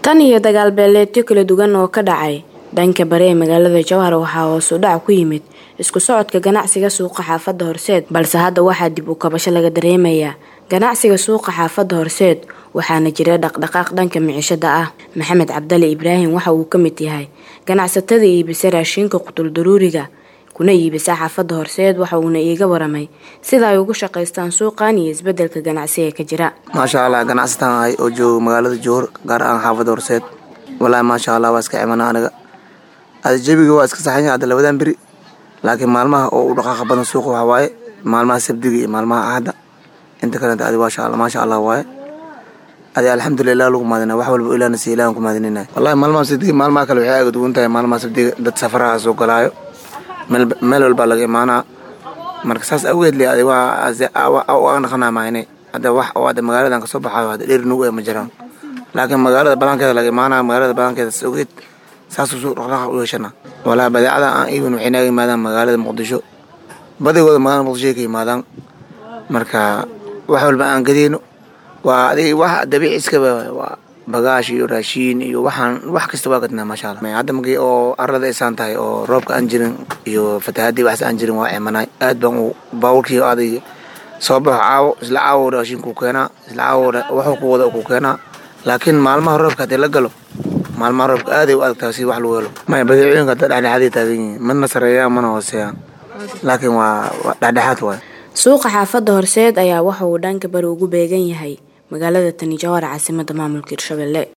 tan iyo dagaal beeleedyo kala duwan oo ka dhacay dhanka bari ee magaalada jowhar waxaa hoos u dhac ku yimid isku socodka ganacsiga suuqa xaafadda horseed balse hadda waxaa dib u kabasho laga dareemayaa ganacsiga suuqa xaafadda horseed waxaana jira dhaqdhaqaaq dhanka micishada ah maxamed cabdali ibraahim waxa uu ka mid yahay ganacsatada iibisa raashinka qutuldaruuriga kuna iibisa xaafadda horseed waxa uuna iiga waramay sida ay ugu shaqaystaan suuqan iyo isbedelka ganacsi ee ka jira maasha allah ganacsataan ahay oo jooga magaalada jowhar gaar ahaan xaafadda horseed walaahi maasha allah waa iska cimana aniga ada jabiga waa iska saxanya hadda labadan beri laakiin maalmaha oo u dhaqaaqa badan suuqa waxa waaye maalmaha sabdiga iyo maalmaha ahadda inta kalenta adi maasha allah maasha allah waaye adi alxamdulilah lagu maadina wax walba ilaana si ilahan ku maadinina wallahi maalmaha sabdiga maalmaha kale waxay aga duwan tahay maalmaha sabdiga dad safaraha soo galaayo meel walbaa laga imaanaa marka saas awgeed le adi waa naqanaa mahine hadda wax oo hadda magaaladan kasoo baxaayo hadda dheer nugu ee ma jiraan laakiin magaalada banaankeeda laga imaanaa magaalada banaankeeda saas awgeed saasuu suu dhaqdhaqaaq u yeeshana walaa badeecada aan iibin waxay naga yimaadaan magaalada muqdisho badigooda magaalada muqdisho ay ka yimaadaan marka wax walba aan gadeyno waa adig wax dabiici iskaba waa bagaash iyo raashiin iyo waxaan wax kasta waa gadnaa maasha allah hadda markii oo arada isaan tahay oo roobka aan jirin iyo fatahaadii waxas aan jirin waa cimanaay aad baan u baawurkii adig soo baxo caawo isla caawo raashinkuu keenaa isla caawo waxuu ku wada ku keenaa laakiin maalmaha roobka haddii la galo maalmaha roobka aaday u adagtaa si wax lagu helo maya badeecooyinka hadda dhexdhexaaday taagan yihiin mana sareeyaan mana hooseeyaan laakiin waa dhexdhexaad waay suuqa xaafadda horseed ayaa waxa uu dhanka bari ugu beegan yahay magaalada tani jowhar caasimada maamulka hirshabelle